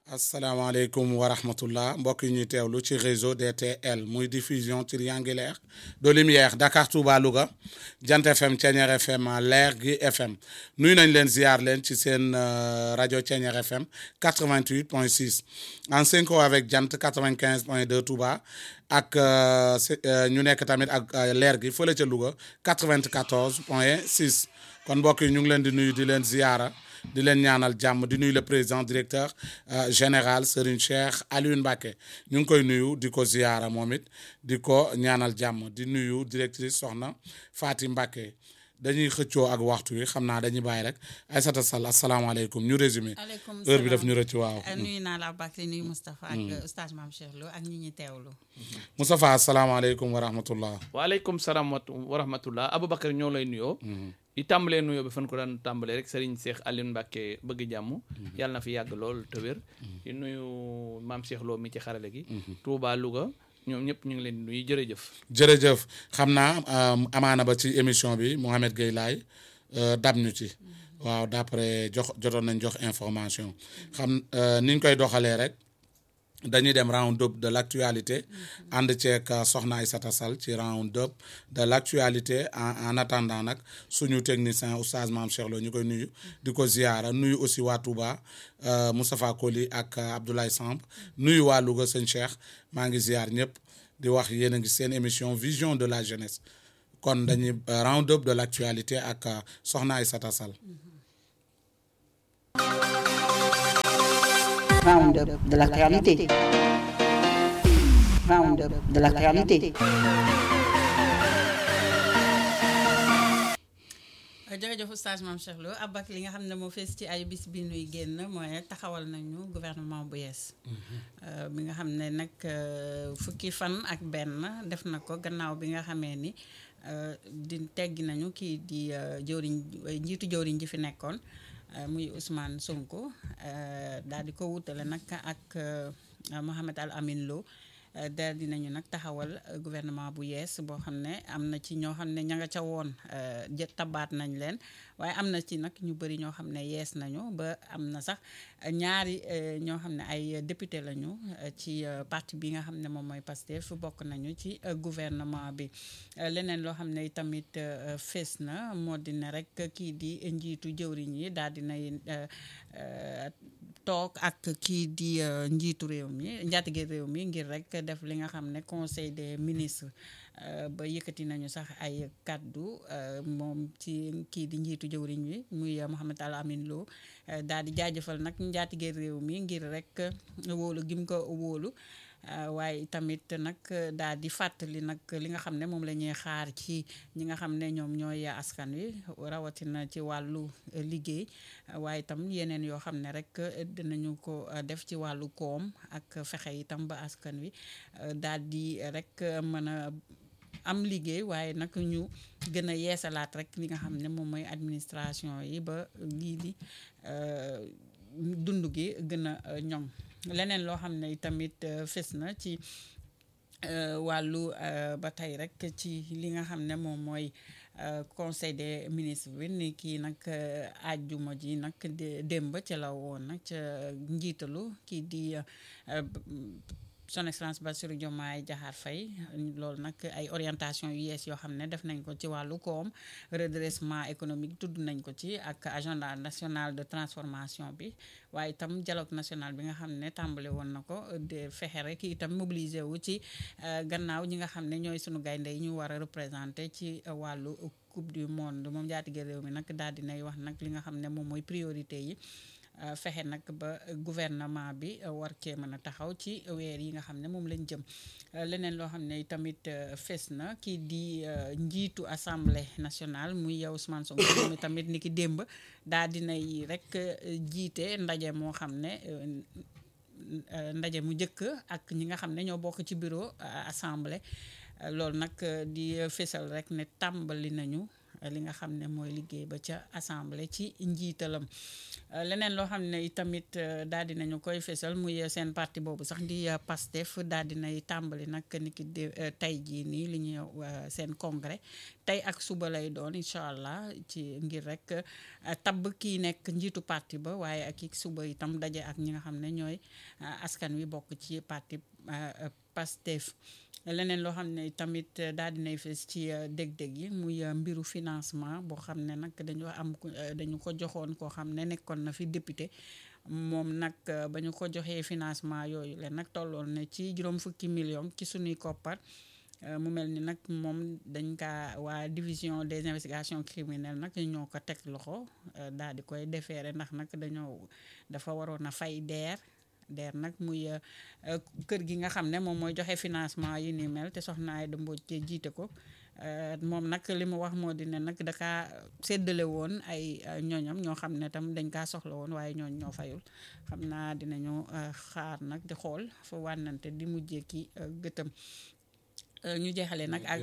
asalaamaaleykum wa rahmatullah mbokk yi ñuy teewlu ci réseau DTL muy diffusion triangulaire de lumière Dakar Touba Louga Jant FM Thiéniere FM Leer gi FM nuyu nañ leen ziar leen ci seen rajo Thiéniere FM 88 point 6 en synchro avec Jant 95 point 2 Touba ak ñu nekk tamit ak leer gi fële ca Louga 94 point 6 kon mbokk yi ñu ngi leen di nuyu di leen ziara. di leen ñaanal jàmm di nuyu le président directeur général Serigne Cheikh Alioune Mbacké ñu ngi koy nuyu di ko ziyaara moom it di ko ñaanal jàmm di nuyu directrice soxna Faati Mbacké dañuy xëccoo ak waxtu wi xam naa dañuy bàyyi rek Aïssata Sall asalaamaaleykum ñu résumé heure bi daf ñu rëcc waaw nuyu naa la Aboubacry nuyu Moustapha ak oustaz Mame Cheikh Lo ak ñi ñuy teewlu Moustapha asalaamaaleykum wa rahmatullah waaleykum salaam wa rahmatullah Aboubacar ñoo lay nuyoo di tàmbalee nuyoo bi fan ko daan tàmbalee rek Serigne Cheikh Alioune Mbacké bëgg jàmm yàlla na fi yàgg lool te wér di nuyu Mame Cheikh Lo mi ci xarale gi Touba Louga ñoom ñëpp ñu ngi leen di nuyu jërëjëf jërëjëf xam naa amaana ba ci émission bi Mouhamed Gueye laay dab ñu ci waaw d'après jox jotoon nañ jox information xam niñ koy doxalee rek dañuy dem round up de l'actualité ànd ceeg soxna Aïssata Sall ci round up de l'actualité en en attendant nag suñu technicien oustaz Mame Cheikh Lo ñu koy nuyu di ko ziyaara nuyu aussi waa Touba Moustapha Koli ak Abdoulaye Samb nuyu waa Louga sëñ Cheikh maa ngi ziyaar ñëpp di wax yéen a ngi seen émission vision de la jeunesse kon dañuy round up de l'actualité ak soxna Aïssata Sall Round-up de l'actualité. Round-up de l'actualité. jërëjëf oustaz Mame Cheikh Lo Aboubacry li nga xam ne moo fees ci ay bis bi nuy génn mooy taxawal nañu gouvernement bu yees bi nga xam ne nag fukki fan ak benn def na ko gannaaw bi nga xamee ni di teggi nañu kii di jëwriñ njiitu jëwriñ ji fi nekkoon muy Ousmane Sonko daal di ko wutale nag ak Mohamed Al Amin Lo daal di nañu nag taxawal gouvernement bu yees boo xam ne am na ci ñoo xam ne ña nga ca woon jë tabaat nañ leen waaye am na ci nag ñu bëri ñoo xam ne yees nañu ba am na sax ñaari ñoo xam ne ay député lañu ci parti bi nga xam ne moom mooy Pastef bokk nañu ci gouvernement bi leneen loo xam ne tamit fees na moo di ne rek kii di njiitu jëwriñ yi daal di nay toog ak kii di njiitu réew mi njaatige réew mi ngir rek def li nga xam ne conseil des ministres ba yëkkati nañu sax ay kaddu moom ci kii di njiitu jëwriñ wi muy Mohamed Al Amin Lo daal di jaajëfal nag njaatige réew mi ngir rek wóolu gim ko wóolu waaye tamit nag daal di fàttali nag li nga xam ne moom la ñuy xaar ci ñi nga xam ne ñoom ñooy askan wi rawatina ci wàllu liggéey waaye itam yeneen yoo xam ne rek dinañu ko def ci wàllu koom ak fexe itam ba askan wi daal di rek mën a am liggéey waaye nag ñu gën a yeesalaat rek li nga xam ne moom mooy administration yi ba lii di dund gi gën a ñoŋ leneen loo xam ne tamit fes na ci wàllu ba tey rek ci li nga xam ne moom mooy conseil des ministres bi ni kii nag àjjuma ji nag démb ca la woon nag ca njiitalu kii di son excellence Bassirou Diomaye Diakhar Faye loolu nag ay orientation yu yees yoo xam ne def nañ ko ci wàllu koom redressement économique tudd nañ ko ci ak agenda national de transformation bi waaye itam dialogue national bi nga xam ne tàmbale woon na ko de fexe rek itam mobiliser wu ci gannaaw ñi nga xam ne ñooy sunu gaynde yi ñu war a représenter ci wàllu coupe du monde moom jaatige réew mi nag daal dinay wax nag li nga xam ne moom mooy priorité yi fexe nag ba gouvernement bi war cee mën a taxaw ci weer yi nga xam ne moom lañ jëm leneen loo xam ne tamit fes na kii di njiitu assemblée nationale muy yow Ousmane Sonko moom tamit ni ki démb daal dinay rek jiite ndaje moo xam ne ndaje mu njëkk ak ñi nga xam ne ñoo bokk ci bureau assemblée loolu nag di fesal rek ne tàmbali nañu li nga xam ne mooy liggéey ba ca assemblée ci njiitalam leneen loo xam ne itamit daal di nañu koy fesal muy seen parti boobu sax di PASTEF daal di nay tàmbali nag ni ki tey jii nii li ñuy seen congrès tey ak suba lay doon incha allah ci ngir rek tabb kii nekk njiitu parti ba waaye ak i suba itam daje ak ñi nga xam ne ñooy askan wi bokk ci parti PASTEF leneen loo xam ne tamit daal dinay fees ci dég-dég yi muy mbiru financement boo xam ne nag dañu am dañu ko joxoon koo xam ne nekkoon na fi député moom nag ba ñu ko joxee financement yooyu leen nag tolloon na ci juróom fukki million ci suñuy koppar mu mel ni nag moom dañ kaa waa division des investigations criminelles nag ñoo ko teg loxo daal di koy defeere ndax nag dañoo dafa waroon a fay deer deer nag muy kër gi nga xam ne moom mooy joxe financement yi ni mel te soxna Aïda Mbodj te jiite ko moom nag li mu wax moo di ne nag dakaa séddale woon ay ñooñam ñoo xam ne tam dañ kaa soxla woon waaye ñooñ ñoo fayul xam naa dinañu xaar nag di xool fa wànnante di mujjee ki gëtëm ñu jeexale nag ak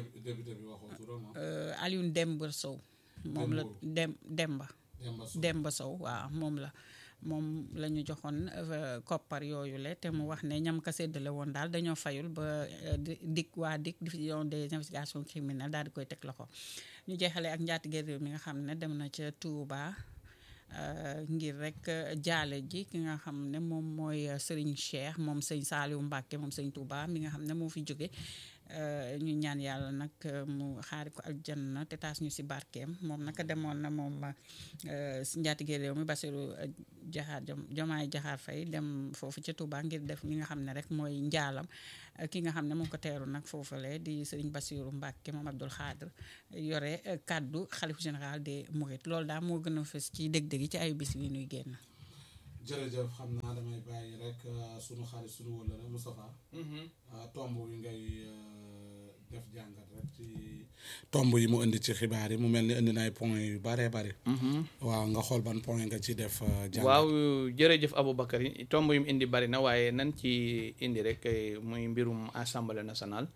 Alioune Demba Sow moom la dem Demba Demba Sow waaw moom la moom la ñu joxoon koppar yooyu le te mu wax ne ñam ka séddale woon daal dañoo fayul ba dik waa dik division des investigations criminelles daal di koy teg loxo ñu jeexale ak njaatige réew mi nga xam ne dem na ca Touba ngir rek jaale ji ki nga xam ne moom mooy Serigne Cheikh moom sëñ Saliou Mbacke moom sëñ Touba mi nga xam ne moo fi jóge ñu ñaan yàlla nag mu xaari ko aljanna te taas ñu si barkeem moom naka demoon na moom njaatige réew mi Bassirou Jaxaar Jomaay Jaxaar Fay dem foofu ca Touba ngir def li nga xam ne rek mooy njaalam ki nga xam ne moo ko teeru nag foofale di Serigne Bassirou Mbacke moom Abdoul Khadr yore kaddu xalif général des Mourides loolu daal moo gën a fës ci dég-dég yi ci ay bis yi nuy génn jërëjëf xam naa damay bàyyi rek sunu xarit sunu wëllëre Moustapha tomb yi ngay def jàngat rek ci tomb yi mu indi ci xibaar yi mu mel ni indi na ay point yu bare bare waaw nga xool ban point nga ci def jàngat waaw jërëjëf Aboubacar yi tomb yu mu indi bari na waaye nan ci indi rek muy mbirum assemblée nationale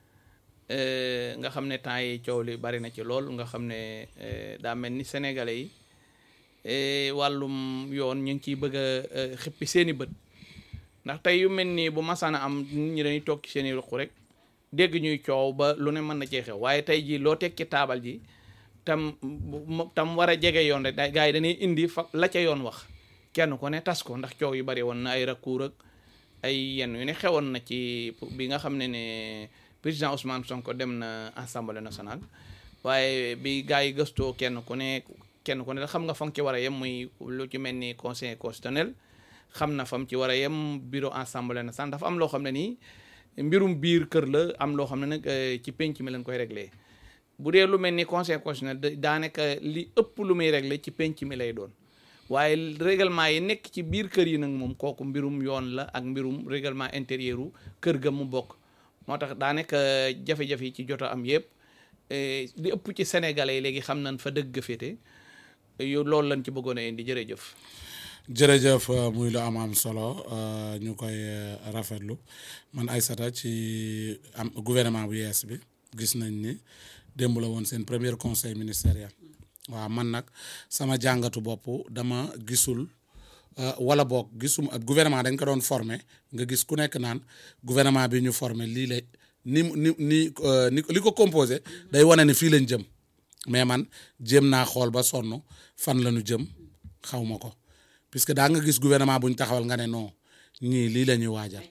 nga xam ne temps yi coow li bari na ci lool nga xam ne daa mel ni sénégalais yi wàllum yoon ñu ngi ciy bëgg a xippi seeni bët ndax tey yu mel nii bu masaana am nit ñi dañuy toog ci seeni ruq rek dégg ñuy coow ba lu ne mën na cee xew waaye tey jii loo teg ci taabal ji tam tam war a jege yoon rek gars yi dañuy indi fa la ca yoon wax kenn ko ne tas ko ndax coow yu bari woon na ay recours ak ay yenn yu ne xewoon na ci bi nga xam ne ne président Ousmane Sonko dem na assemblée nationale waaye bi gars yi gëstoo kenn ku ne kenn ku ne xam nga fa nga ci war a yem muy lu ci mel ni conseil constitutionnel xam na fam ci war a yem bureau assemblée nationale dafa am loo xam ne nii mbirum biir kër la am loo xam ne nag ci penc mi lañ koy réglé bu dee lu mel ni conseil constitutionnel daanaka li ëpp lu muy réglé ci penc mi lay doon waaye règlement yi nekk ci biir kër yi nag moom kooku mbirum yoon la ak mbirum règlement intérieur u kër ga mu bokk moo tax daanaka jafe-jafe yi ci jot a am yëpp li ëpp ci sénégalais yi léegi xam nañ fa dëgg féete yow loolu lañ ci bëggoon a indi jërëjëf. jërëjëf muy lu am am solo ñu koy rafetlu man Aïssata ci am gouvernement bu yees bi gis nañ ni démb la woon seen premier conseil ministériel waaw man nag sama jàngatu bopp dama gisul wala boog gisum ak gouvernement dañ ko doon formé nga gis ku nekk naan gouvernement bi ñu formé lii la ni ni ni ni li ko composé day wane ni fii lañ jëm mais man jéem naa xool ba sonn fan la ñu jëm xaw ma ko puisque daa nga gis gouvernement bu ñu taxawal nga ne non ñii lii la ñuy waajal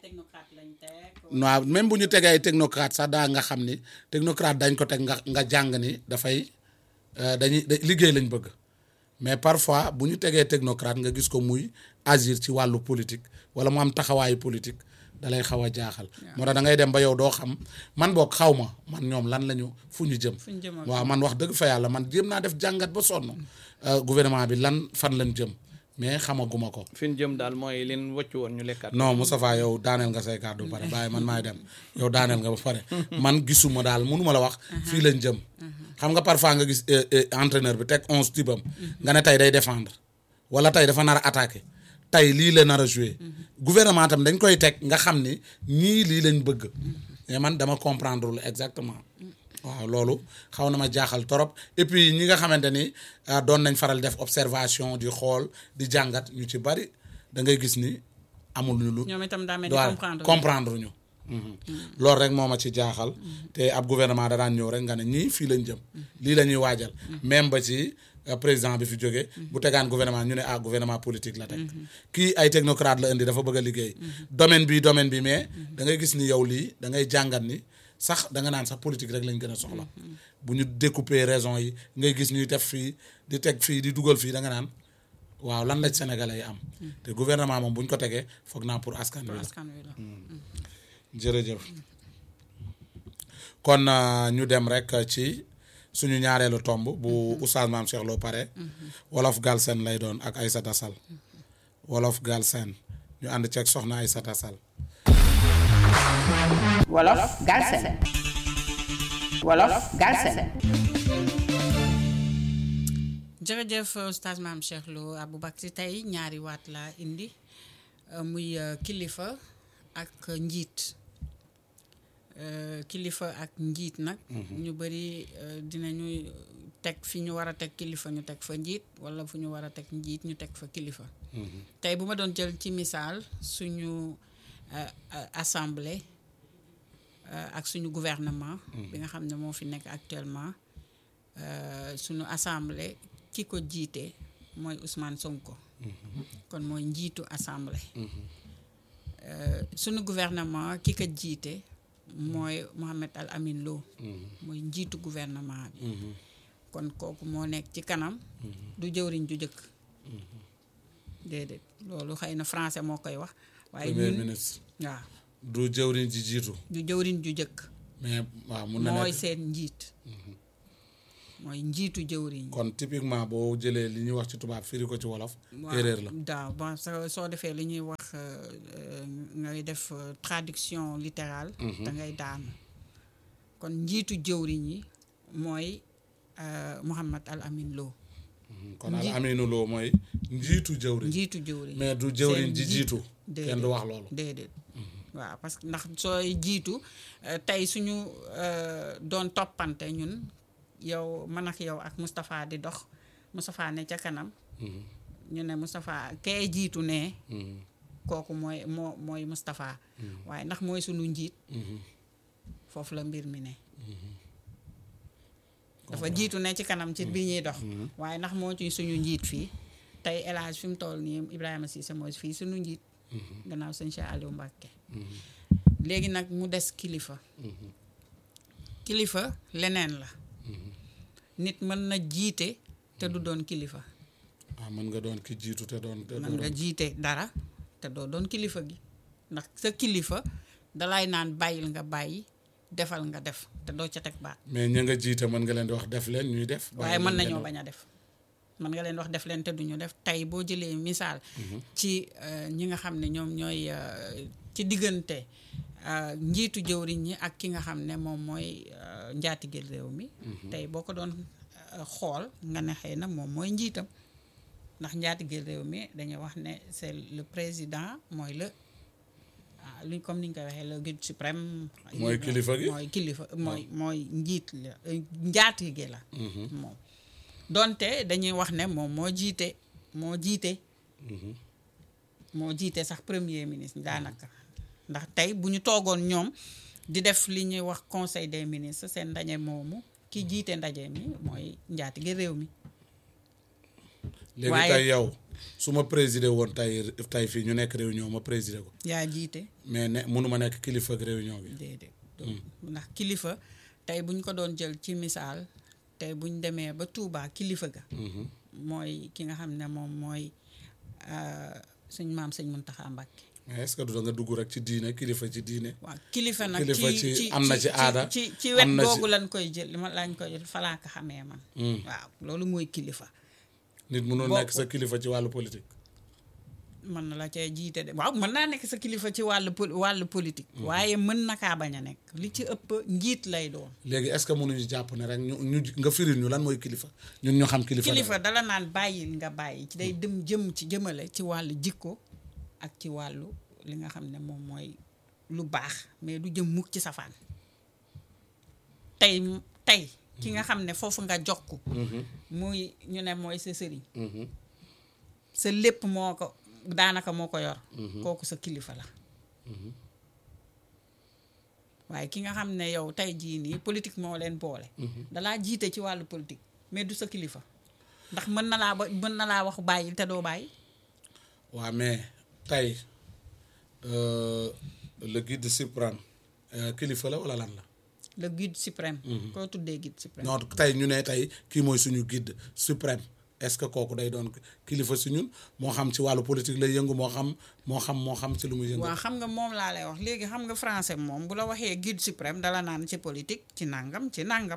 waaw même bu ñu tegee ay technocrate sax daa nga xam ni technocrate dañ ko teg nga nga jàng ni dafay dañuy liggéey lañ bëgg mais parfois bu ñu tegee technocrate nga gis ko muy agir ci wàllu politique wala mu am taxawaayu politique da lay xaw a jaaxal. moo tax da ngay dem ba yow doo xam man boog xaw ma man ñoom lan la ñu fu ñu jëm. waaw man wax dëgg fa yàlla man jéem naa def jàngat ba sonn gouvernement bi lan fan lañ jëm mais xamaguma ko. fi ñu jëm daal mooy leen wëcc woon ñu lekkaat. non Moustapha yow daaneel nga say kàddu ba pare bàyyi man maay dem yow daaneel nga ba pare man gisuma daal mënuma la wax. fii lañ jëm. xam nga parfois nga gis entraîneur bi teg onze tibam nga ne tey day défendre wala tey dafa nar a attaquer tey lii la nar a jouer gouvernement tam dañ koy teg nga xam ni ñii lii lañ bëgg mais man dama comprendre lu exactement waaw loolu xaw na ma jaaxal torop et puis ñi nga xamante ni ah, doon nañ faral def observation di xool di jàngat ñu ci bari da ngay gis ni amul ñu lu ñoom itam daa mel ni waaw comprendre comprendre ñu loolu rek moo ma ci jaaxal te ab gouvernement da daan ñëw rek nga ne ñii fii lañ jëm lii la ñuy waajal même ba ci euh, président bi fi jóge bu tegaan gouvernement ñu ne ah gouvernement politique la teg kii ay technocrate la indi dafa bëgg a liggéey domaine bi domaine bi mais da ngay gis ni yow lii da ngay jàngat ni sax da nga naan sax politique rek lañ gën a soxla bu ñu découper raison yi ngay gis ñuy def fii di teg fii di dugal fii da nga naan waaw lan la Sénégalais yi am te gouvernement moom bu ñu ko tegee foog naa pour askan wi la askan wi la jërëjëf kon euh, ñu dem rek ci suñu ñaareelu tomb bu oustaz maam Cheikh Lo pare wolof Galsen lay doon ak Aïssata Sall wolof Galsen ñu ànd ceeg soxna Aïssata Sall Wolof Galsen Wolof Galsen jërëjëf oustaz maam Cheikh Lo Aboubacry tey ñaari waat laa indi euh, muy euh, kilifa ak njiit Euh, kilifa ak njiit nag ñu bëri euh, dinañu teg fi ñu war a teg kilifa ñu teg fa njiit wala fu ñu war a teg njiit ñu teg fa kilifa tey bu ma doon jël ci misaal suñu euh, euh, assemblée euh, ak suñu gouvernement bi nga xam ne moo fi nekk actuellement euh, suñu assemblée ki ko jiite mooy Ousmane Sonko kon mooy njiitu assemblée Euh, suñu gouvernement ki ko jiite mooy Mohamed Al Amin Lo mooy njiitu gouvernement bi kon kooku moo nekk ci kanam du jëwriñ ju jëkk déedéet loolu xëy na français moo koy wax waaye premier ñun ministre waaw du jëwriñ ji jiitu du jëwriñ ju jëkk mais waaw mun na mooy nekk seen njiit mooy njiitu jëwriñ kon typiquement boo jëlee li ñuy wax ci tubaab firi ko ci wolof waaw erreur la daaw bon soo soo defee li ñuy wax euh, euh, ngay def euh, traduction littérale da ngay daanu kon njiitu jëwriñ yi mooy euh, Mouhamad Al Amin Lo kon al aminu loo mooy njiitu jëwriñ njiitu jëwriñ mais du jëwriñ seen ji njiit. jiitu Déedéet. kenn du wax loolu déedéet waaw parce que ndax sooy jiitu euh, tey suñu euh, doon toppante ñun yow man ak yow ak Moustapha di dox Moustapha ne ca kanam ñu ne Moustapha kee jiitu ne kooku mooy moo mooy Moustapha waaye ndax mooy suñu njiit foofu la mbir mi ne dafa jiitu ne ci kanam ci bi ñuy dox waaye ndax moo ci suñu njiit fii tey El Hadj fi mu toll nii Ibrahima Cissé mooy fii suñu njiit gannaaw sëñ Cheikh Aliou Mbacke léegi nag mu des kilifa kilifa leneen la nit mën na jiite te du doon kilifa waaw mën nga doon ki jiitu te doon te mën doon nga jiite dara te doo doon kilifa gi ndax sa kilifa dalay naan bàyyil nga bàyyi defal nga def te doo ca teg baat mais ña nga jiite mën nga leen di wax def leen ñuy def waaye bàyyi mën leen nañoo ngeen bañ a def mën nga leen wax def leen te duñu def tey boo jëlee misaal ci euh, ñi nga xam ne ñoom ñooy euh, ci diggante euh, njiitu jëwriñ ñi ak ki nga xam ne moom mooy euh, njaatigeel réew mi tey boo ko doon euh, xool nga ne xëy na moom mooy njiitam ndax njaatigeel réew mi dañuy wax ne c'est le président mooy le ah, li comme ni ñu koy waxee le guide suprême Mooy kilifa gi? mooy kilifa mooy mooy njiit la euh, njaatige la moom donte dañuy wax ne moom moo jiite moo jiite moo jiite sax premier ministre daanaka ndax tey bu ñu toogoon ñoom di def li ñuy wax conseil des ministres seen ndaje moomu ki jiite ndaje mi mooy njaatige réew mi léegi waaye- tey yow su ma présider woon tey tey fii ñu nekk réunion ma présider ko yaa jiite mais ne mënuma nekk kilifa ak réunion bi déedéet donc ndax kilifa tey bu ñu ko doon jël ci misaal tey bu ñu demee ba Touba kilifa ga mooy ki nga xam ne moom mooy euh, suñ maam sëñ Muntaxa Mbàkke mais est-ce que du da nga dugg rek ci diine kilifa ci diine waaw kilifa nag Kilifa ci ci- ci am na ci aada, ci ci am wet na ci- googu lañ koy jël ma lañ koy jël falaa ko xamee man waaw loolu mooy kilifa nit mënul Bokk- nekk sa kilifa ci wàllu politique mën na la cee jiite de waaw mën naa nekk sa kilifa ci wàllu pol- wàllu politique waaye mën na kaa bañ a nekk li ci ëpp njiit lay doon léegi est-ce que mënuñu jàpp ne rek ñu ñu nga firil ñu lan mooy kilifa ñun ñu xam kilifa kilifa dala naan bàyyil nga bàyyi ci day dem jëm ci jëmale ci wàllu jikko ak ci wàllu li nga xam ne moom mooy lu baax mais du jëm mukk ci safaan tey tey ki nga xam ne foofu nga jokk muy ñu ne mooy sa sëriñ sa lépp moo ko daanaka moo ko yor kooku sa kilifa la waaye ki nga xam ne yow tey jii nii politique moo leen boole dalaa jiite ci wàllu politique mais du sa kilifa ndax mën na laa ba mën na laa wax bàyyi te doo bàyyi waa mais tey euh, le guide suprême euh, kilifa la wala lan la le guide suprême koo tuddee guide suprême non tey ñu ne tey kii mooy suñu guide suprême est-ce que kooku day doon kilifa si ñun moo xam ci wàllu politique lay yëngu moo xam moo xam moo xam ci lu muy yëngu waaw xam nga moom laa lay wax léegi xam nga français moom bu la waxee guide suprême dala naan ci politique ci nangam ci nangam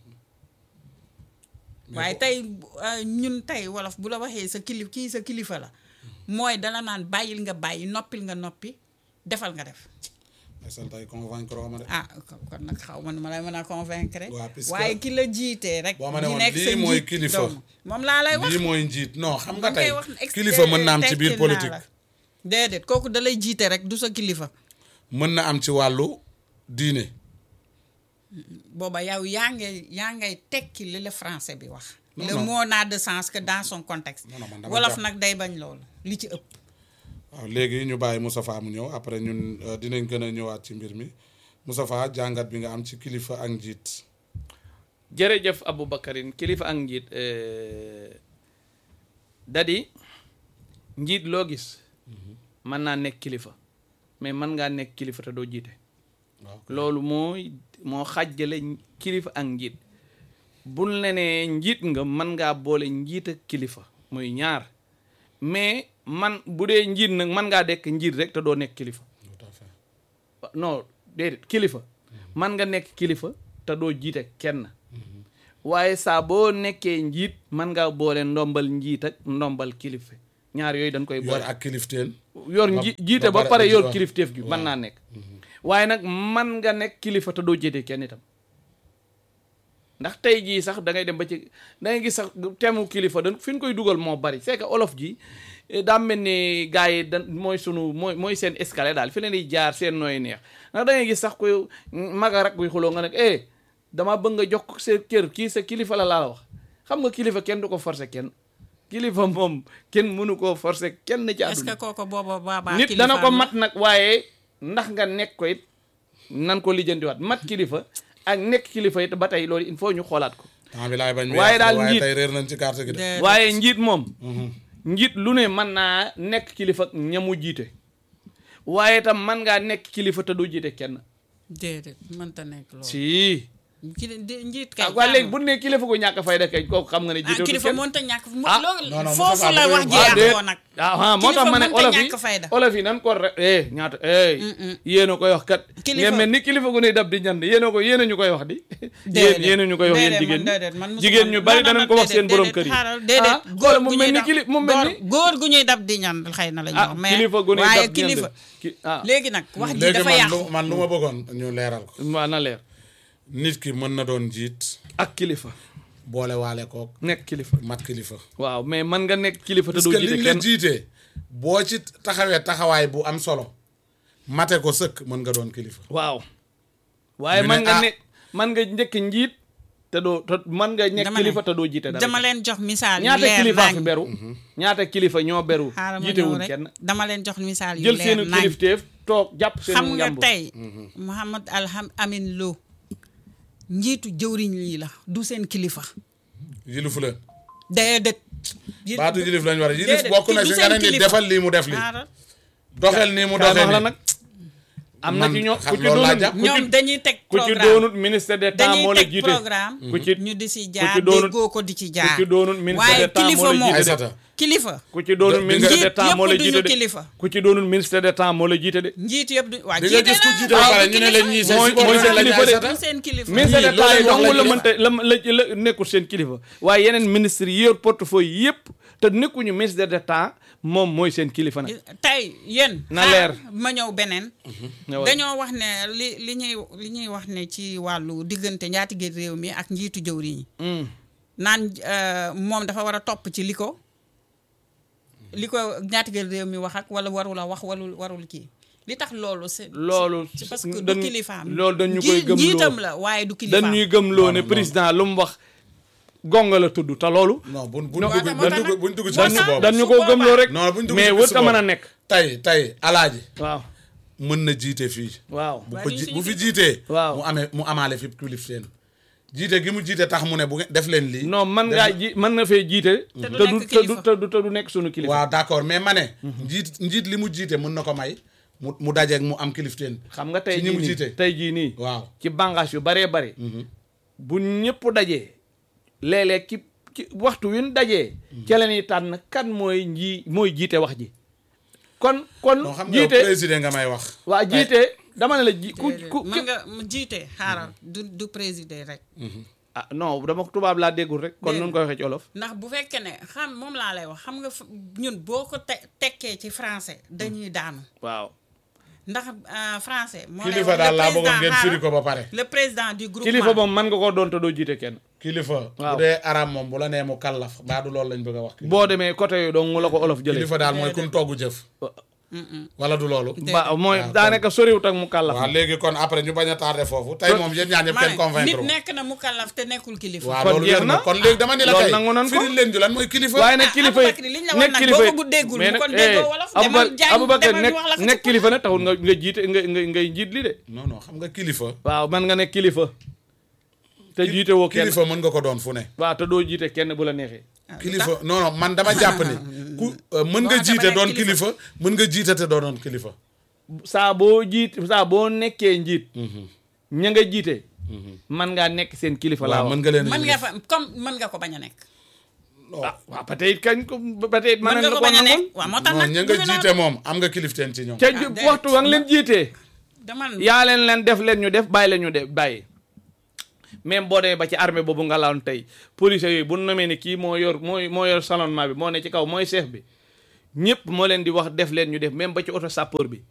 waaye tey euh, ñun tey wolof bu la waxee sa kilif kii sa kilifa la mooy dala naan bàyyil nga bàyyi noppil nga noppi defal nga def san tey convaincre ma de ah kon nag xaw ma nu ma lay mën a convaincre waaw, puisque- waaye ki la jiitee rek boo ma ne ñi woon nekk sa lii mooy njiit kilifa. doomu. moom laa lay wax lii mooy njiit non xam nga dama koy tey wax ex- kilifa mën na am ci biir tekkil naa politique la. déedéet kooku da lay jiite rek du sa kilifa mën na am ci wàllu diine booba yow yaa ngay yaa ngay tekki li la français bi wax Non, le non. mot n'a de sens que dans son contexte Non, non, man dama wolof jàpp- nag day bañ loolu li ci ëpp waaw léegi ñu bàyyi Moustapha mu ñëw après ñun euh, dinañ gën a ñëwaat ci mbir mi Moustapha jàngat bi nga am ci kilifa ak njiit jërëjëf Aboubacarine kilifa ak njiit eh, dadi njiit loo gis mën naa nekk kilifa mais mën ngaa nekk kilifa te doo jiite waaw loolu mooy moo xàjjale kilifa ak njiit bul ne nee njiit nga mën ngaa boole njiit ak kilifa muy ñaar mais man bu dee njiit nag mën ngaa dekk njiit rek te doo nekk kilifa tout à fait non déedéet kilifa man nga nekk kilifa te doo jiite kenn waaye saa boo nekkee njiit man ngaa boole ndombal njiit ak ndombal kilifa ñaar yooyu dañ koy yor boole ak kilifteen yor ba- nji jiite ba ba pare pare di yor wax. kilifteef gi mën Waaw. naa nekk waaye nag man nga nekk kilifa te doo jiite kenn itam ndax tey jii sax da ngay dem ba ci da ngay gis sax temu kilifa da fi ñu koy dugal moo bari c'est que olof ji eh, daa mel ni gars yi da mooy sunu mooy mooy seen escalier daal fi leen di jaar seen nooy neex ndax da ngay gis sax koy maga rak buy xuloo nga nekk eh dama bëgg nga jox ko sa kër kii sa kilifa la laa la wax xam nga kilifa kenn du ko forcer kenn kilifa moom kenn mënu koo forcer kenn ci est-ce àdduna que kooku booba baabaa nit dana ko mat nag waaye ndax nga nekk ko it nan ko lijjantiwaat mat kilifa ak nekk kilifa it ba tey loolu il faut ñu xoolaat ko temps bi laay bañ mu Waaye yàqu, daal waaye njiit- tey réer nañ ci carte gi de Déedéet. waaye njiit moom njiit lu ne mën naa nekk kilifa ak ñamu jiite waaye tam man ngaa nekk kilifa te du jiite kenn déedéet mënta nekk loolu si ki di- njiit kay ah waa léegi jaamu. bu ne kilifa gu ñàkk fayda kay kooku xam nga ne ah jiite kilifa kenn mënta ñàkk mo- Ah. loolu Non, non, foofu Moustapha la dafay wax ji wax- ah déet yàqoo nag ah ah moo tax Kilifa ma ne mënta olof yi ñàkk fayda. olof yi nan ko re eh ñaata eh yéen a koy wax kat Kilifa- ngeen mel ni kilifa gu ne dab di ñand yéen a ko yéen a ñu koy wax di yéen Déedéet. yéen a ñu koy wax yéen Déedéet, jigéen man déedéet, man ñi musuma- jigéen ñu bari non, non, danañ ko wax déedéet, seen borom déedéet, kër yi xaaral, déedéet, ah góor góor gu mu ñuy mel ni dab- kili mu mel ni góor- góor gu ñuy dab di ñan xëy na la ñu ah wax mais kilifa gu ne waaye dab di ñand kilifa ki ah léegi nag wax ji léegi dafa man yàqu lu man lu ma bëggoon ñu leeral ko waa na leer nit ki mën na doon njiit ak kilifa boole waale kook nekk kilifa mat kilifa waaw mais man nga nekk kilifa te parce doo que jiite liñ la kenn jiitee boo ci taxawee taxawaay bu am solo mate ko sëkk mën nga doon kilifa waaw waaye Ñu man ne, nga ah. ne man nga njëkk njiit te doo te man nga nekk Dama ne, kilifa te doo jiite dara dama leen jox misaal yu ñaata leer kilifa fi nañ beru ñaata kilifa ñoo beru xaaral ma ñëw jiitewul rek kenn dama leen jox misaal yu jël leer seenu nañ kilifteef toog jàpp seenu xam nga njàmbur tey Mouhamad Alham Amin Lo njiitu jëwriñ lii la du seen kilifa yilifu leen déedéet yi- baatu yilif lañ war a yilif déedéet, bokk ki na du si seen nga ne ni kilifa. defal lii mu def lii xaaral doxel nii mu kaay doxee wax la nii nag am na Man ci ñoo xam ku ci loolu laa doonut jàpp. ku ci ñoom dañuy teg ku ci programme doonut ministre d'état moo dañuy la teg jiite programme ku ci ñu di si ku jaar ci doonut déggoo ko di ci jaar ci doonut ministre waaye d'état moo kilifa la moom jiite de. Aïssata kilifa ku ci doonut Di- ministre njiit d'état moo la yëpp jiite duñu de kilifa ku ci doonut ministre d'état moo la jiite de njiit yëpp du waa di nga gis ku jiite ba pare ñu ne leen ñii seen Mooy- mooy seen subordonné lañ kilifa de. Aïssata du seen kilifa ministre Ñii d'état yi loolu lañ dong la wax mënta la la la nekkul seen kilifa waaye yeneen ministre yi yor portefeuille yëpp te nekkuñu ministre d'état moom mooy seen kilifa nag tey yéen Na xaar leer. ma ñëw beneen ñëwal. dañoo wax ne li li ñuy li ñuy wax ne ci wàllu diggante njaatige réew mi ak njiitu jëwriñ yi Mm. naan euh, moom dafa war a topp ci li ko li ko njaatige réew mi wax ak wala warul a wax walul warul kii li tax loolu c'est loolu c'est parce que du dañ- kilifaam loolu dañ ñu Nji- koy gëmloo. njiitam la waaye du kilifaam dañ ñuy gëmloo ne non. président lu mu wax gonga la tudd te loolu non buñ buñ Non, dugg moo tax buñ dugg nag- buñ dugg ci moo bis tax- boobu dañ ñu su ko boobaa- gëmloo rek non buñ dugg mais ci wër bis ta mën a boobu. nekk tey tey alaaji waaw mën na jiite fii waaw bu Waaye ko duñ ji suñu bu fi kilifa. jiitee Waaw. mu amee mu amaale fi kilifteen jiite gi mu jiite tax mu ne bu ngeen def leen lii non man ngaa ji mën na fee jiite Te du te du nekk te du kilifa. te du te du nekk sunu kilifa waaw d'accord mais ma ne njiit njiit li mu jiite mën na ko may mu mu dajeeg mu am kilifteen xam nga tey ci ñi jii mu nii jiite tey jii nii waaw ci bànqaas yu baree bari bu ñëpp dajee léeg-léeg ci ci waxtu wi ñu dajee ca la ñuy tànn kan mooy nji mooy jiite wax ji kon kon non xam nga yow jiite président nga may wax waa jiite dama ne la ji ku Déedéet. ku mën nga mu jiite xaaral du du présider rek ah non dama ko tubaab laa déggul rek kon Dégg nun koy waxee ci olof ndax bu fekkee ne xam moom laa lay wax xam nga f- ñun boo ko te tekkee ci français dañuy daanu waaw ndax euh, français moo lay kilifa wax, daal le laa bëggoon président ngeen xaaral, firi ko ba pare le président du groupement kilifa moom mën nga koo doon te doo jiite kenn kilifa Waaw. bu dee arab moom bu la nee mu kallaf baa du loolu lañ bëgg a wax boo demee côté yooyu dong mu la ko olof jëlee kilifa daal mooy kun togg jëf wala du loolu ba mooy waaw, daanaka soriwut ak mu kàllaf waaw léegi kon après ñu bañ a tardé foofu tey moom yéen ñaar ñëpp ma kenn ne convaincre nit wu. nekk na mu kallaf te nekkul kilifa waaw kon loolu jeex wér na na. kon léegi dama ni la loolu kay nangu nan ko. firil leen ju lan mooy kilifa waaye nag ah, kilifa yi Aboubacry liñ la wax nekk nag kilifa boo yi ko bu déggul mais bu nag kon déggoo eh, wolof, Aboubac- demal jàng, Aboubacar demal nekk ñu wax la ko nekk ci kilifa nag taxul nga nga jiite nga nga ngay jiit li de non non xam nga kilifa waaw man nga nekk kilifa te jiite woo kenn kilifa mën nga ko doon fu ne waaw te doo jiite kenn bu la neexee Ah, lu kilifa tax? non non man dama jàpp ni ku euh, mën nga Boo jiite xamee doon kilifa. kilifa mën nga jiite te doo doon kilifa saa boo jiit saa boo nekkee njiit ña nga jiite man ngaa nekk seen kilifa laa waaw wax mën nga leen a mën nga yilif. fa comme mën nga ko bañ a nekk ah waaw peut-être kañ ko peut-être mën nga ko bañ a nekk waaw moo tax non nag ña du nga fi jiite noonu. moom am nga kilifteen ci ñoom ca Ah, déedéet. waxtu wa nga leen jiitee dama yaa leen leen def leen ñu def bàyyi leen ñu def bàyyi même boo demee ba ci armée boobu nga lawoon tey police yooyu bu namee ni kii moo yor mooy moo yor salonnement bi moo ne ci kaw mooy chef bi ñëpp moo leen di wax def leen ñu def même ba ci auto sapeur bi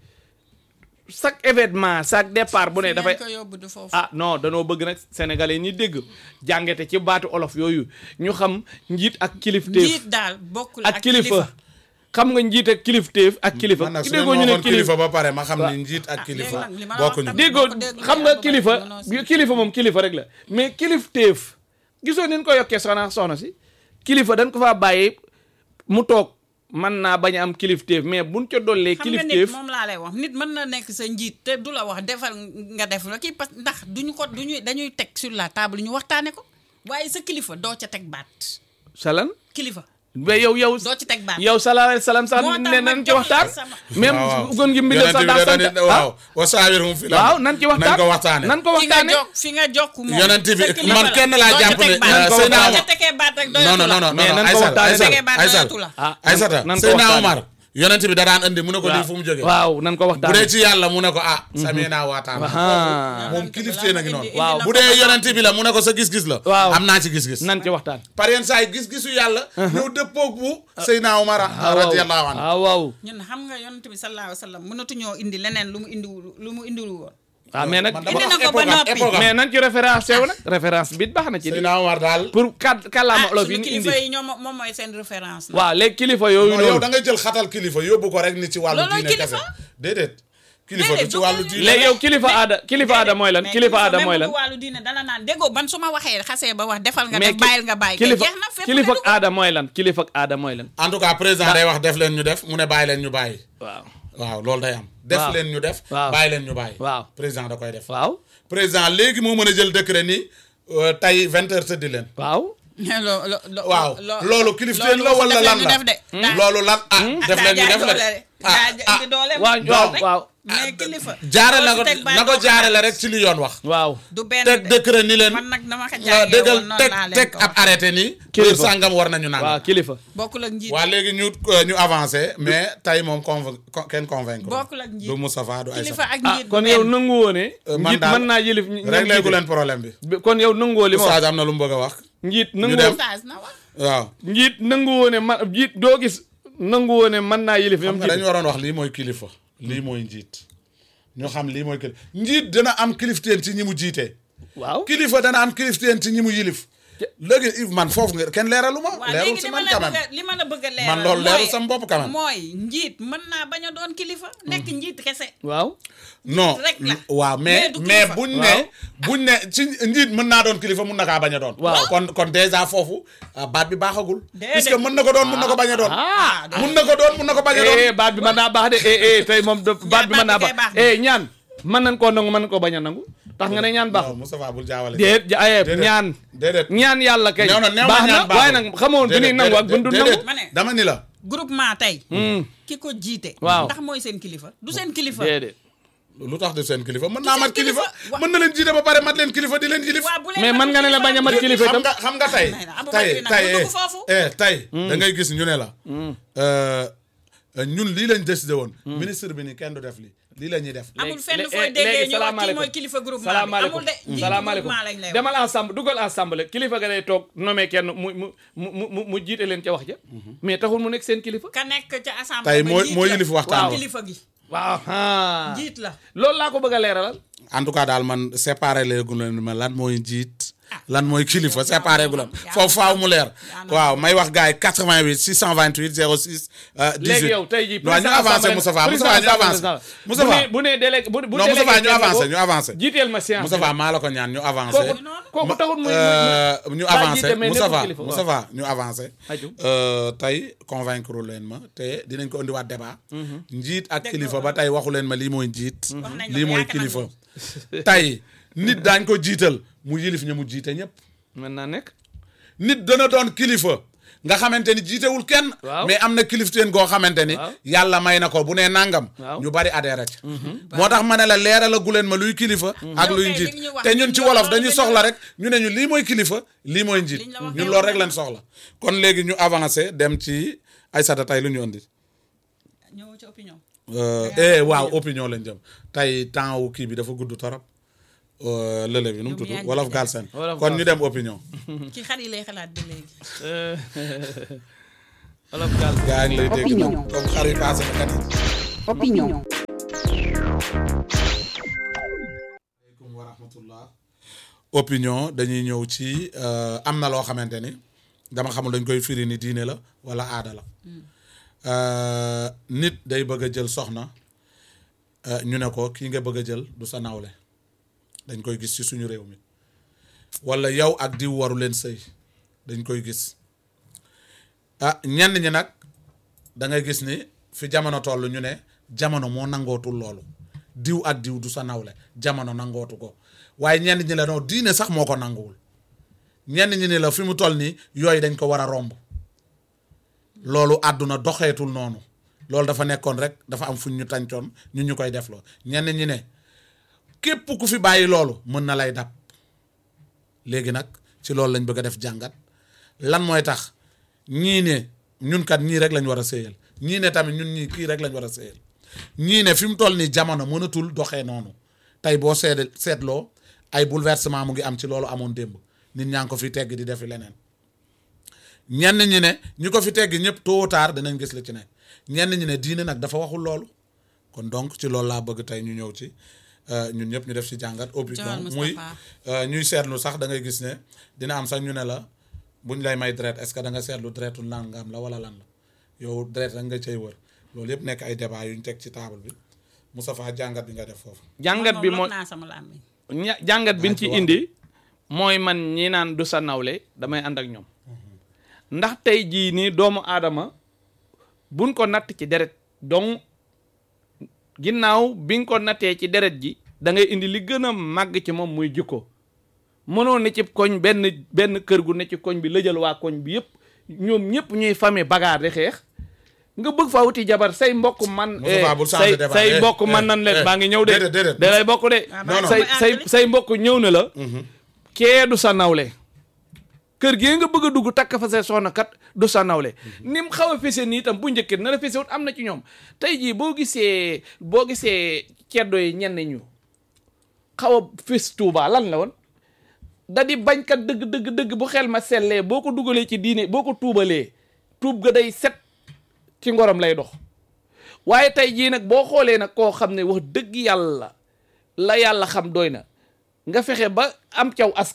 chaque événement chaque départ bu ne dafay ko yóbbu du foofu ah non danoo bëgg nag sénégalais ñi dégg jàngete ci baatu olof yooyu ñu xam njiit ak kilifteef njiit daal bokkul ak kilifa xam nga njiit ak kilifteef ak kilifa man nag ki su leen déggoo ñu ne waxoon kilifa kilifa ba pare ma xam waaw. ni njiit ak Ah, kilifa léegi nag li ma la wax bokkuñu tamit. déggoo boo ko déggee xam nga Aboubacar kilifa mënoo si- kilifa moom kilifa rek la mais kilifteef gisoo ni ñu ko yokkee soxna soxna si kilifa dañ ko faa bàyyi mu toog mën naa bañ a am kilifteef mais buñ ca dollee xam nga nit kilifteef moom laa lay wax nit mën na nekk sa njiit te du la wax defal nga def la kii parce ndax duñu ko duñu dañuy teg sur la table ñu waxtaane ko waaye sa kilifa doo ca teg baat salan kilifa mais yow yow doo ci teg baat yow sallallahu alayhi wa sallam sax moo tax ne ma nan ci jox la waxtaan sama- même waaw gon gi mbindal sax daa sant yonent bi da waaw wa saawirhum fil waaw amr. nan ci waxtaan nañ ko waxtaane nan ko fi nga waxtaane jokk fi nga jokk moom Yonent bi sa kilifa man la. kenn laa Doo ca jàpp teg ne, baat. euh, Doo Seydina ca Omar- tegee baat rek non non doyatu la. non non Mais nan ko Aysal waxtaane. Aysal Tegee baat Aysal doyatu la. ah Aysata nan ko Seydina waxtaane. Omar yonent bi da daan andi mu ne ko lii fu mu jógee waaw nan ko bu waxtaane dee ci yàlla mu ne ko ah samina waataana ah moom kilifteen a ngi noonu Waaw. bu dee yonent bi la mu ne ko sa gis-gis la Waaw. am naa ci gis-gis nan ci waxtaan par yenn saa yi gis-gisu yàlla ñëw dëppoog bu Seydina Omar radiyallahu anhu waaw waaw ñun xam nga yonent bi sallallahu alayhi wa sallam mënatuñoo indi leneen lu mu indiwul lu mu indiwul woon waaw mais nag man dama Indi na wax ko ba époque am, noppi. époque am. mais nan ci référence sew nag référence bi baax na ci di Seydina Omar daal pour kat kàllaama ah olof yi suñu ñu indi kilifa yi ñoom moom mooy seen référence la waaw léegi kilifa yooyu non yow noonu da ngay jël xatal kilifa yóbbu ko rek ni ci wàllu Loolooy diine kilifa. kese déedéet kilifa du Déedéet, ci du wàllu ko- diine léegi yow kilifa aada kilifa aada mooy lan mais kilifa aada mooy lan même bu wàllu diine dala naan déggoo ban su ma waxee xasee ba wax defal nga mais def bàyyil nga bàyyi kay kilifa jeex na fépp kilifa nga dugg. aada mooy lan kilifa aada mooy lan en tout cas président day wax def leen ñu def mu ne bàyyi leen ñu bàyyi waaw waaw loolu day am def Waaw. leen ñu def Waaw. bàyyi leen ñu bàyyi waaw président da koy def waaw président léegi moo mën a jël décret ni euh, tey vingt heures tëddi leen waaw lo- lo- lo- waaw lo- loolu kilifteen la loolu wala def lan leen ñu la def de. daa- loolu lan ah def leen ñu daa def la jaay de doole ah daa ah indi doole waaw waaw rek. waaw mais kilifa jaare doo na ci ko teg baat na ko doo jaare la xaar. rek ci li yoon wax waaw du benn teg de. décret ni leen man nag dama ko waaw jàngee déggal woon noonu teg laa leen teg ko ab wax. arrêté ni Kilifa. heure sàngam war nañu naan waaw kilifa bokkul ak njiit waa léegi ñu euh, ñu avancé mais tey moom conv con- kenn convaincre bokkul ak njiit du Moustapha du kilifa Aïssa ak ah njiit kon du yow benn. nangu woo ne Euh, man njiit daal mën naa yëlif ñi- ñi réglé gu jiite. leen problème bi Bi- kon yow nanguwoo li ma wax Oustaz am na lu mu bëgg a wax njiit dem. nanguwoo Oustaz na wax waaw njiit nanguwoo ne man njiit doo gis nanguwoo ne mën naa yëlif xam ñoom nga dañu jiite waroon wax lii mooy kilifa lii mooy njiit ñu xam lii mooy kilifa njiit dana am kilifteen ci ñi mu jiite waaw kilifa dana am kilifteen ci ñi mu yilif léegi Yves man foofu nga kenn leeralu ma waaw leerul léegi si li ma man la quand bëgg même a li ma la bëgg a leeral man loolu leerul mooy- sama bopp quand même mooy njiit mën naa bañ a doon kilifa nekk njiit kese waaw non rek la. waaw mais Mais du mais kilifa. buñ ne Waaw. buñ ne ci njiit mën naa doon kilifa mun na kaa bañ a doon Waaw. kon kon déjà foofu ah, baat bi baaxagul Déedéet. puisque mën na ko doon mun na ko bañ a doon ah mun na ko doon mun na ko bañ a doon eh baat bi mën naa baax de eh eh tey moom de baat bi mën naa baat bi kay baax baax na. eh ñaan mën nañ koo nangu mën nañ koo bañ a nangu tax nga ne ñaan baax non Moustapha bul jaawale déet ja aye Déedéet. ñaan déedéet ñaan yàlla kay néew na néew na baax na ñaan baaxul. waaye nag xamoon bu ñuy nangu ak bu ñu dul nangu déedéet. Ma ne. dama ni la groupement tey Hmm, ki ko jiite Waaw. ndax mooy seen kilifa du seen kilifa déedéet lu tax de seen kilifa mën naa seen mat kilifa kilifa. Wa- mën na leen jiite ba pare mat leen kilifa di leen jilif waa bu leen mais man nga ne la bañ a mat kilifa xam itam nga xam nga tey May na, Abou tey Bakry nag tey du dugg foofu. eh tey da ngay gis ñu ne la euh, ñun lii lañ décidé woon ministre bi ni kenn du def lii lii la ñuy def amul léegi- fenn lé- fooy eh, déggee léegi ñu wax kii salaamaaleykum. mooy kilifa groupement bi salaamaaleykum amul de njiitu salaamaaleykum groupement lañ lay wax demal ensemble dugal ensemble kilifa ga day toog nommé kenn mu mu mu mu mu jiite leen ca wax ja mais taxul mu nekk seen kilifa ka nekk ca assemblée tey ba mooy njiit mooy la. yilif waxtaan waaw wa. kilifa gi waaw ah njiit la loolu laa ko bëgg a leeralal en tout cas daal man séparé léegu leen ma lan mooy njiit lan mooy kilifa séparé gu lan yaa foofu faaw mu leer yaa na- waaw may wax gars yi 88 628 06 euh, 18 léegi yow tey jii non ñu avancé Moustapha Moustapha ñu avancé Moustapha bu nee délégué bu bu non délégué Moustapha ñu kenn avancé ko, ñu avancé jiiteel ma séance Moustapha maa la ko ñaan ñu avancé kooku kooku taxul muy Euh, ñu daa avancé jiite mais nekkul Moustapha kilifa, waaw. Moustapha ñu avancé Aju. Euh, tey convaincre leen ma te dinañ ko indiwaat débat njiit ak kilifa ba tey waxu leen ma lii mooy njiit Wax nañ la lii ko, mooy yaakaar kilifa nañ tey nit daañ ko jiital mu yilif ña mu jiite ñëpp mën naa nekk nit dana doon kilifa nga xamante ni jiitewul kenn Waaw. mais am na kilifteen goo xamante ni Waaw. yàlla may na ko bu nee nangam Waaw. ñu bari adhéré ci moo tax ma ne la leeral a guleen ma luy kilifa ak Yow luy kay njiit li ñu wax te ñun ñun ci loolu wolof loolu dañuy dañu soxla wax. rek ñu ne ñu lii mooy kilifa lii mooy njiit Liñ la wax ñun kay loolu wax rek lañ soxla kon léegi ñu avancé dem ci Aïssata tey lu ñu andi ñëw ci opinion Euh, eh waaw opinion lañ jëm tey temps wu kii bi dafa gudd torop Euh, lële bi nu mu Ñoom tudd yaa ngi wolof ci Galsen Wolof kon ñu Galsen. dem opinion ci xar yi lay xalaat ba léegi Euh, wolof gaal gaa ngi lay dégg Opinion. nag comme xar yi passé na kat yi opinion, aleykum wa rahmatullah opinion dañuy ñëw ci euh, am na loo xamante ni dama xamul dañ koy firi ni diine la wala aada la Euh, nit day bëgg a jël soxna euh, ñu ne ko kii nga bëgg a jël du sa nawle dañ koy gis ci suñu réew mi wala yow ak diw waru leen sëy dañ koy gis ah ñenn ñi nag da ngay gis ni fi jamono toll ñu ne jamono moo nangootul loolu diw ak diw du sa nawle jamono nangootu ko waaye ñenn ñi la non diine sax moo ko nanguwul ñenn ñi ni la fi mu toll nii yooyu dañ ko war a romb loolu àdduna doxeetul noonu loolu dafa nekkoon rek dafa am fuñ ñu tàncoon ñu ñu koy def loo ñenn ñi ne képp ku fi bàyyi loolu mën na lay dab léegi nag ci loolu lañ bëgg a def jàngat lan mooy tax ñii ne ñun kat ñii rek lañ war a séyal ñii ne tamit ñun ñii kii rek lañ war a séyal ñii ne fi mu toll nii jamono mënatul doxee noonu tey boo seet seetloo ay bouleversement mu ngi am ci loolu amoon démb nit ñaa ngi ko fi tegg di defi leneen ñenn ñi ne ñi ko fi tegg ñëpp tôt ou tard danañ gis li ci ne ñenn ñi ne diine nag dafa waxul loolu kon donc ci loolu laa bëgg tey ñu ñëw ci euh, ñun ñëpp ñu def ci jàngat opinion Joël muy Moustapha. euh, ñuy seetlu sax da ngay gis ne dina am sax ñu ne la buñ lay may deret est-ce que da nga seetlu deretu nangam la wala lan la yow deret rek nga cay wër loolu yëpp nekk ay débat yu ñu teg ci table bi Moustapha jàngat bi nga def foofu jàngat bi moom mooy lot naa sama làmmiñ ña jàngat bi ñu ci waaw. indi mooy man ñi naan du sa nawle damay ànd ak ñoom ndax tey jii nii doomu aadama buñ ko natt ci deret donc ginnaaw bi nga ko nattee ci deret ji da ngay indi li gën a màgg ci moom muy jikko mënoo ne ci koñ benn benn kër gu ne ci koñ bi lëjal waa koñ bi yëpp ñoom ñëpp ñuy famille bagaar di xeex nga bëgg faa wuti jabar say mbokk man Moustapha, eh, bul changer say débat. say Eh, mbokk man eh, nan leen eh, baa ngi ñëw de déedéet, déedéet. da lay bokk de Ah, non, non. say ba say àggali. say mbokk ñëw na la kee du sa nawle kër gi nga bëgg a dugg takk fa say soxna kat du sa nawle ni mu xaw a fese nii itam bu njëkkee na la fese wut am na ci ñoom tey jii boo gisee boo gisee ceddo yi ñenn ñu xaw a fes tuuba lan la woon da di bañkat dëgg dëgg dëgg bu xel ma sellee boo ko dugalee ci diine boo ko tuubalee tuub ga day set ci ngorom lay dox waaye tey jii nag boo xoolee nag koo xam ne wax dëgg yàlla la yàlla xam doy na nga fexe ba am caw askan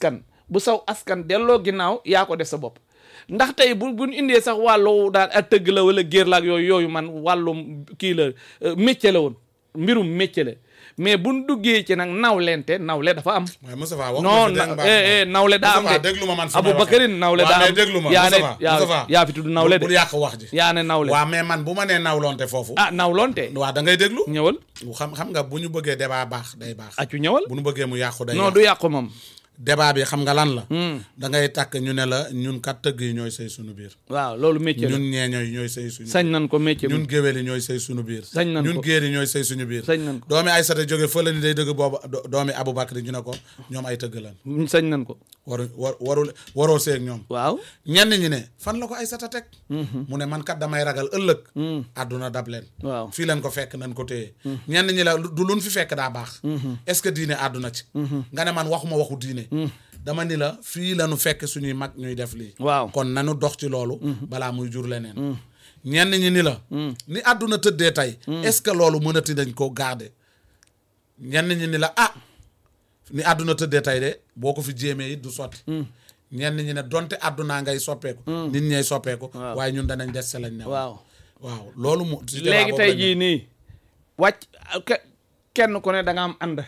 bu saw askan delloo ginnaaw yaa ko def sa bopp ndax tey bu buñ indee sax wàllu daal ak tëgg la wala géer la ak yooyu yooyu man wàllum kii la euh, métier la woon mbirum métier la mais buñ duggee ci nag nawlente nawle dafa am waaye Moustapha wax non nga fi dégg na nga eh eh nawle daa am Moustapha de déglu ma man fi may Aboubacarine waxee. nawle Waa, daa mais am déglu ma yaa ne Moustapha yaa Moustapha yaa fi tudd nawle de bul yàq wax ji yaa ne nawle waa mais man bu ma nee nawlonte foofu ah nawlonte waa da ngay déglu ñëwal xam xam nga bu ñu bëggee débat baax day baax acu ñëwal bu ñu bëggee mu yàqu day non yàqu du yàqu moom débat bi xam nga lan la da ngay takk ñu ne la ñun kat tëgg yi ñooy sëy suñu biir waaw loolu métier la ñun ñeeño yi ñooy sëy suñu sañ nan ko métier ñun bi géwél yi ñooy sëy suñu biir Sañ nan ñun ko. géer yi ñooy sëy suñu biir sañ nan ko doomi Aysata jóge fële ni day dëgg boobu do- doomi Aboubacry ñu ne ko ñoom ay tëgg lan sañ nan ko waru war warul waroo seeg ñoom waaw ñenn ñi ne fan la ko Aysata teg mu ne man kat damay ragal ëllëg àdduna dab leen waaw fii leen ko fekk nañ ko téye ñenn ñi la du luñ fi fekk daa baax est-ce que diine àdduna ci nga ne man waxuma waxu diine dama ni la fii lañu fekk suñuy mag ñuy def lii waaw kon nanu dox ci loolu balaa muy jur leneen ñenn ñi ni la ni àdduna tëddee tey est-ce que loolu mënati dañ ko garder ñenn ñi ni la ah ni àdduna tëddee tey de boo ko fi jéemee it du sotti ñenn ñi ne donte àddunaa ngay soppeeku nit ñay soppeeku Waaw. waaye ñun danañ des sa lañ ne waaw waaw loolu mu ci débat léegi boobu tey lañ ne. jii nii wàcc ke- kenn ku ne da nga am ànd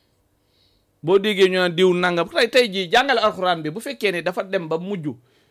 boo déggee ñu naan diw nangam tey tey jii jàngale alxuraan bi bu fekkee ne dafa dem ba mujj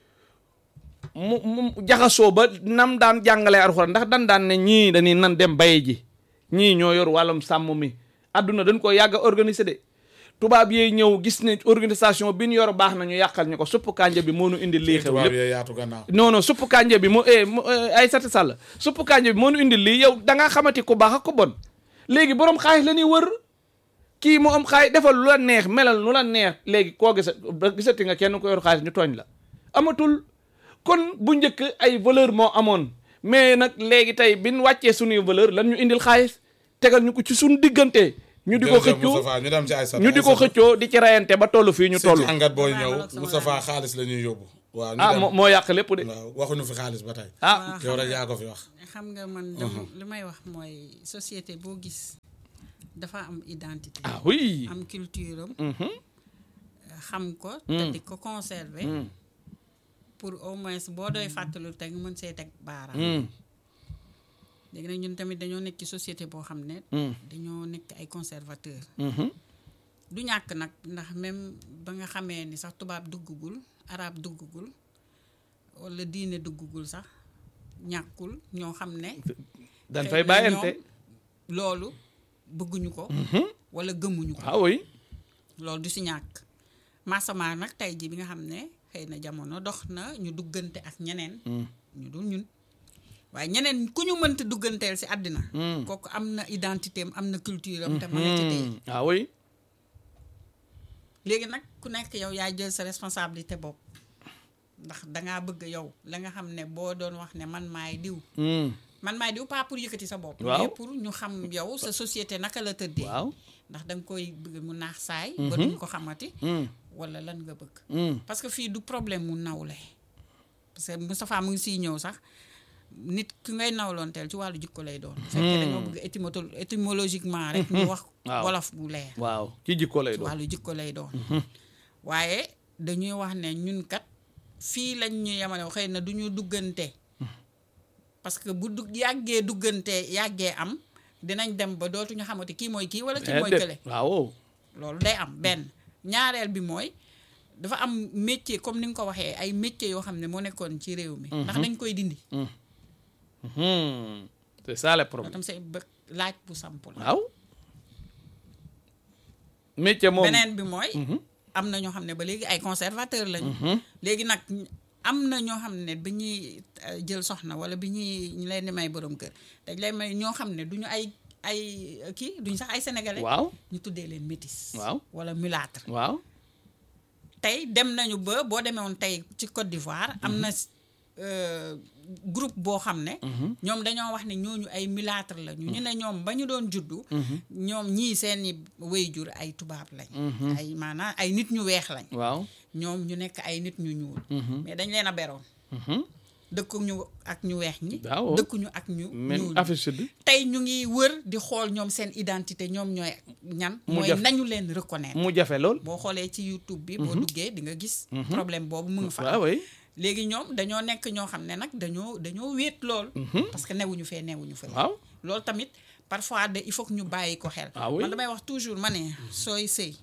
mu mu jaxasoo ba nam daan jàngalee alxuraan ndax dan daan ne ñii dañuy nan dem bay ji ñii ñoo yor wàllum sàmm mi adduna dañ ko yàgg a organiser de tubaab yee ñëw gis ne organisation bi ñu yor baax na ñu yàqal ñu ko supp kànja bi moo nu indi lii xew tubaab lépp yee yaatu gannaaw non non supp kànja bi moo eh mo- eh, ay sati sàll supp kànja bi moo nu indil lii yow da ngaa xamati ku baax ak ku bon léegi borom xaalis la ñuy wër kii mu am xaalis defal lu la neex melal lu la neex léegi koo gisa gisati nga kenn ko yor xaalis ñu tooñ la amatul kon bu njëkk ay valeur moo amoon mais nag léegi tey bin wàccee suñuy valeur lan ñu indil xaalis tegal ñu ko ci suñu diggante ñu di ko Jërëjëf xëccoo Moustapha ñu dem ci Aysata ñu di ko Aysata. xëccoo di ci rayante ba toll fii ñu si toll jàngat booy Waaw, ñëw loolu sama Moustapha laaj. xaalis la ñuy yóbbu waaw ñu ah dem moo moo yàq lépp de waaw waxuñu fi xaalis ba tey ah yow rek yaa ko fi wax xam nga man dama li may wax mooy société boo gis dafa am identité ah oui am culture am Mhm. xam ko te di ko conserver pour au moins boo doy fàttalu teg mën see teg baaraam Mm. léegi nag ñun tamit dañoo nekk ci société boo xam ne Mm. dañoo nekk ay conservateur Mhm. du ñàkk nag ndax même ba nga xamee ni sax tubaab duggagul arab duggagul wala diine duggagul sax ñàkkul ñoo xam ne dañ xëy fay na bàyyante ñoom loolu bëgguñu ko wala gëmuñu ko ah oui loolu du si ñàkk maasama nag tey ji bi nga xam ne xëy na jamono dox na ñu duggante ak ñeneen ñu dul ñun waaye ñeneen ku ñu mënta dugganteel si àddina kooku am na identité am am na culture am te mën na ci tey ah oui léegi nag ku nekk yow yaa jël sa responsabilité bopp ndax dangaa bëgg yow la nga xam ne boo doon wax ne man maay diw Mm. man maay diw pas pour yëkkati sa bopp Waaw. mais pour ñu xam yow sa société naka la tëddee waaw ndax da nga koy bëgg mu naax saay ba duñ ko xamati Mm. wala lan nga bëgg Mm. parce que fii du problème mu nawle parce que Moustapha mu ngi siy ñëw sax nit ki ngay nawloonteel ci wàllu jikko lay doon bu fekkee dañoo bëgg étymoto- étymologiquement rek ñu wax Waaw. wolof bu leer waaw ci jikko lay ci doon wàllu jikko lay doon waaye dañuy wax ne ñun kat fii lañ ñu yemale xëy na du ñu duggante parce que bu dugg yàggee duggante yàggee am dinañ dem ba dootuñu xamante kii mooy kii wala kii mooy kële Déedéet. waaw loolu day am benn ñaareel bi mooy dafa am métier comme ni nga ko waxee ay métier yoo xam ne moo nekkoon ci réew mi ndax dañ koy dindi Mhm. c'est ça le loolu problème tam c'est bë- laaj bu samp la waaw métier moom beneen bi mooy am na ñoo xam ne ba léegi ay conservateur lañu léegi nag am na ñoo xam ne bi ñuy euh, jël soxna wala bi ñuy ñu leen di may borom kër dañ lay may ñoo xam ne duñu ay ay euh, kii duñu sax ay sénégalais waaw ñu tuddee leen métis Waaw. wala mulâtre waaw tey dem nañu ba boo demee woon tey ci Côte d'Ivoire am na euh, groupe boo xam ne ñoom dañoo wax ne ñooñu ay mulâtre la ñu ñu ne ñoom ba ñu doon juddu ñoom ñii seeni waajur ay tubaab lañ ay maanaam ay nit ñu weex lañ waaw ñoom ñu nekk ay nit ñu ñuul mais dañ leen a beroon Mhm. dëkkuñu ak ñu weex ñi Waaw. dëkkuñu ak ñu men ñuul Afrique Sud tey ñu ngi wër di xool ñoom seen identité ñoom ñooy ñan Mu mooy jaf- nañu leen reconnaître mu jafe lool boo xoolee ci YouTube bi boo duggee di nga gis problème boobu mu ngi fa waaw way léegi ñoom dañoo nekk ñoo xam ne nag dañoo dañoo wéet lool parce que newuñu fee newuñu fa waaw loolu tamit parfois de il faut que ñu bàyyi ko xel Ah oui. man damay wax toujours ma ne sooy sëy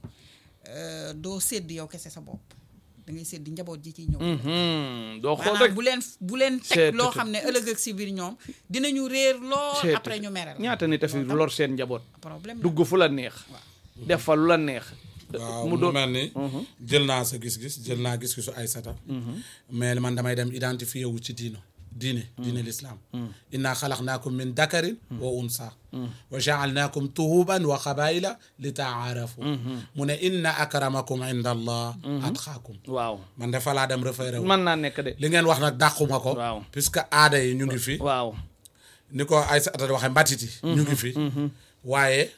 euh, doo sédd yow kese sa bopp da ngay sédd njaboot ji ciy ñëw Mhm. doo xool maanaam rek bu leen bu leen C'est teg loo tout- xam ne ëllëg ak si biir ñoom dinañu réer lool C'est après tout. ñu merel ñaata nit a fi lor seen njaboot problème la. dugg fu la neex def fa lu la neex waaw mu mu doon mel ni jël naa sa gis-gis jël naa gis-gisu Aysata mais man damay dem identifié wu ci diino diine diine l'islam inna xalaqnaakum min dakarin wa unsa wa jaalnaakum tuhuban wa xabaila li taarafu mu ne inna akramakum inda allah atqaakum waaw man dafa laa dem référé wu mën naa nekk de li ngeen wax nag dàquma ko Waaw. puisque aada yi ñu ngi fi waaw ni ko Aysata waxee mbatiti ñu ngi fi waaye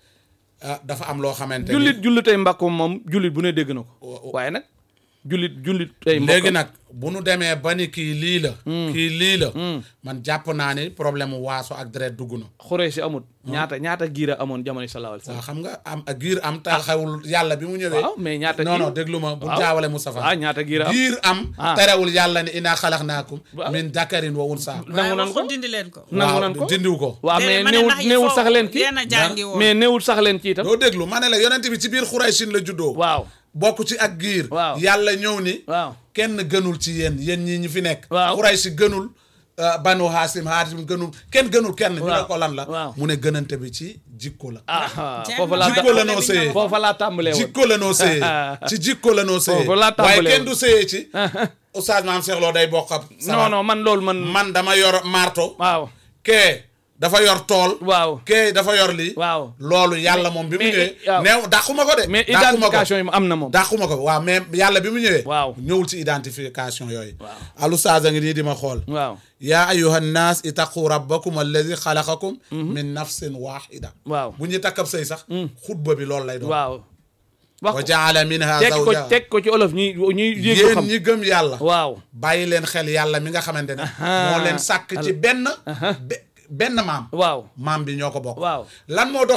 ah, dafa am loo xamante ni jullit jullitay mbàkkum moom jullit bu ne dégg na ko waaye nag jullit jullit tey léegi nag bu nu demee ba ni kii lii la kii lii la man jàpp naa ni problème mu waaso ak deret dugg na xuree si amut ñaata ñaata giira amoon jamono sallallahu alayhi wa waaw sallam xam nga am ak giir am ta xewul yàlla bi mu ñëwee waaw mais ñaata non non giir- déglu ma bu waaw. jaawale Moustapha waaw ñaata giira am giir am Ah. terewul yàlla ni inaa xalaxnaakum Waaw. min dakarin wa unsa nangu waaye nan ko waxul dindi leen ko nangu nan ko dindiw ko waaw mais Déedéet, ma ne néewul ndax il néewul faut sax leen ci yéen a jàngi woon mais néewul sax leen ci itam doo déglu ma ne la yonent bi ci biir xuraysin la juddoo waaw bokk ci ak giir Waaw. yàlla ñëw ni waaw kenn gënul ci yéen yéen ñii ñi fi nekk Waaw. xuraysi gënul uh, banu haasim haasim gënul kenn gënul kenn ñu ne Waaw. ko lan la Waaw. mu ne gënante bi ci jikko la ah Jeex foofu na. laa jikko la noo sëyee foofa laa tàmbalee woon jikko la noo sëyee ci jikko la noo sëyee Foofu laa waaye tàmbalee kenn du sëyee ci oustaz maam Cheikh Lo day bokk ab non non man loolu man man dama yor marto waaw kee dafa yor tool waaw kee dafa yor lii waaw loolu yàlla moom bi mu Mais, ñëwee waaw. neew dàquma ko de mais dàquma ko identification yi mu am na moom dàquma ko waaw mais yàlla bi mu ñëwee Waaw. ñëwul ci identification yooyu Waaw. alu ustaaz a ngi nii di ma xool waaw yaa ayuha nnaas itaqu rabbakum alladi xalaqakum min nafsin waxida waaw bu ñu takkab sëy sax xutba bi loolu lay doon waaw wax wa ko jaala minha teg ko zawjaha teg ko ci olof ñi ñuy dégg yéen xam ñi gëm yàlla waaw bàyyi leen xel yàlla mi nga xamante ne moo leen sàkk ci benn be- benn maam waaw maam bi ñoo ko bokk waaw lan moo dox